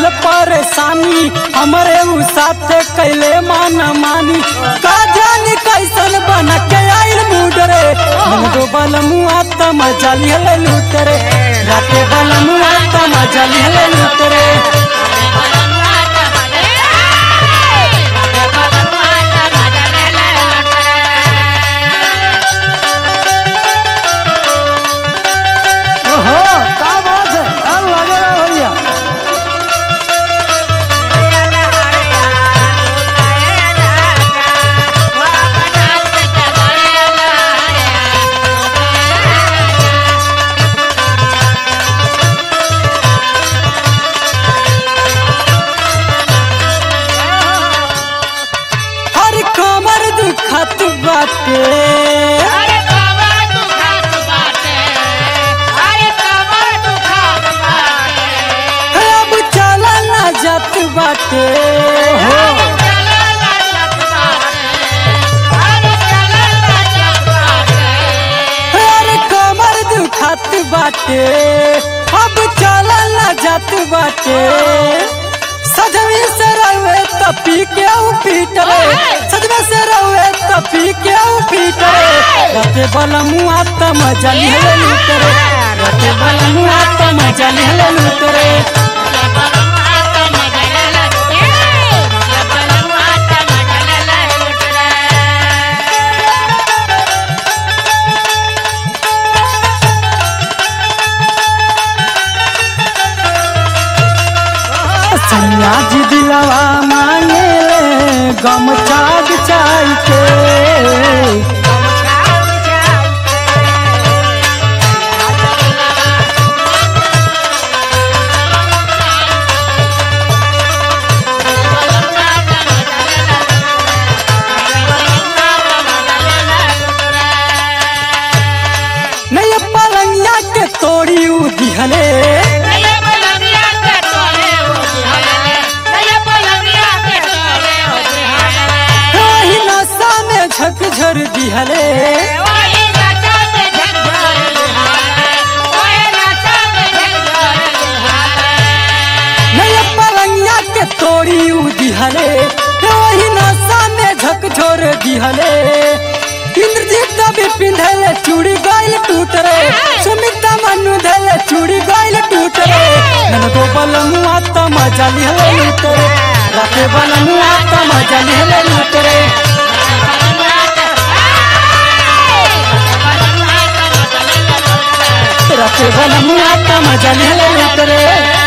दिहल परेशानी हमरे उ साथे कैले मान मानी का जानी कैसन बन के आइल मूड रे मन दो बल मुआ त मजा लिहल लूट रे राते बल मुआ त मजा लिहल लूट रे ओहो का बात है अब लगे रहा भैया हर कमर दुखत बाटे अरे कमर दुखात बाटे अरे कमर दुखात बाटे अब चला ना जात बाटे हो अरे चला लजत बाटे अरे चला लजत बाटे अरे कमर दुखत बाटे अब चला ना जात बाटे सजवी से रहे त पी के ऊ पीट रे सजवे से रहे त पी के ऊ पीट रे रते बल मुआ त मजा लिहले लूट रे रते बल मुआ त मजा लिहले लूट रे ये बलम हाथ मगल लगे ये बलम हाथ मगल लुट रे सैया जी दिलवा मांगे गम चाग चाय के नहीं पलंगिया के तोड़ी उ दिहले वही नशा में झकझर दिहले नहीं पलंगिया के तोड़ी उ दिहले वही नशा में झकझोर दिहले इंद्रजीत भी पिंधले चूड़ी गाइल टूट रे सुमिता मनु धले चूड़ी गाइल टूट रे नन दो बल मुआ त मजा लिहले लूट रे राते बल मुआ त मजा लिहले लूट रे राते बल मुआ त मजा लिहले लूट रे